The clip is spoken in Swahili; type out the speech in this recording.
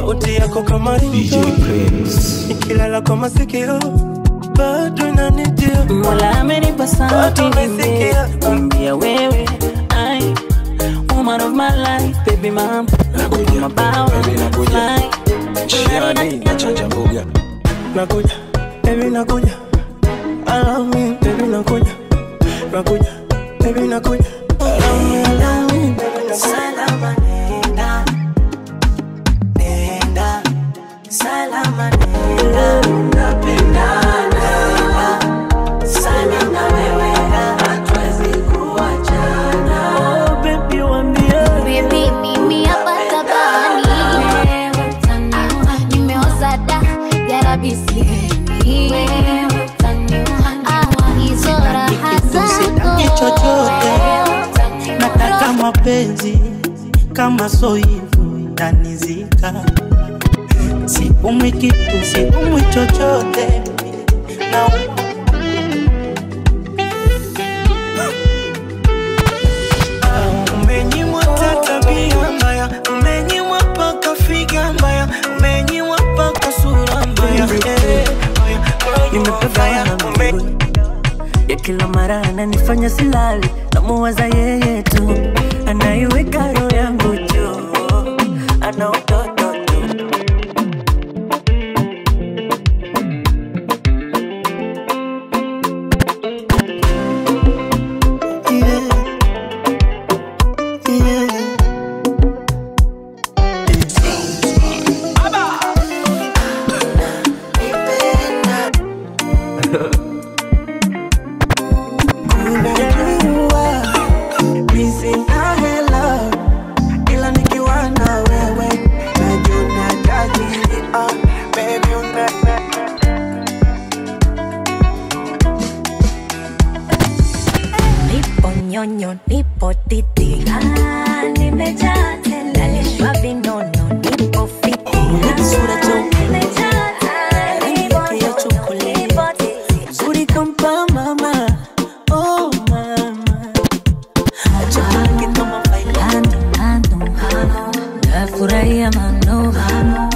sauti yako kama ringo ikilala kwa masikio bado inanitia Mola amenipa sauti Watu wamesikia. nimbia wewe ai woman of my life baby mom nakupa mabawa fly Shiani na chanja mbuga nakuja baby nakuja I love me baby nakuja nakuja baby nakuja I love me I love me baby nakuja salama nenda nenda salama nenda napendana sana na wewe hatuwezi kuachana oh baby wambie Baby, mimi hapa tabani Wewe utaniua, nimeoza da garabisi Wewe utaniua, ah, hizo raha zako chochote. Wewe utaniua. nataka mapenzi kama so hivyo yanizika siumwi kitu siumwi chochote na umenyimwa hata tabia mbaya umenyimwa paka figa mbaya umenyimwa paka sura mbaya eh, nimepagawa na miguu ya kila mara ananifanya silali namuwaza yeye tu anaiweka roho yangu juu ana utoto tu yeah. Yeah. Unajua mimi sina hela ila nikiwa na wewe najiona tajiri ah, baby una Nipo nyonyo, nipo titi, ah, nimejaa tele, nalishwa vinono, nipo fiti, Sura cheupe, nimejaa tele, rangi nipo yake ya nyonyo, chokoleti. nipo titi. Zuri kampa mama oh mama acha kama failani Nafurahia mano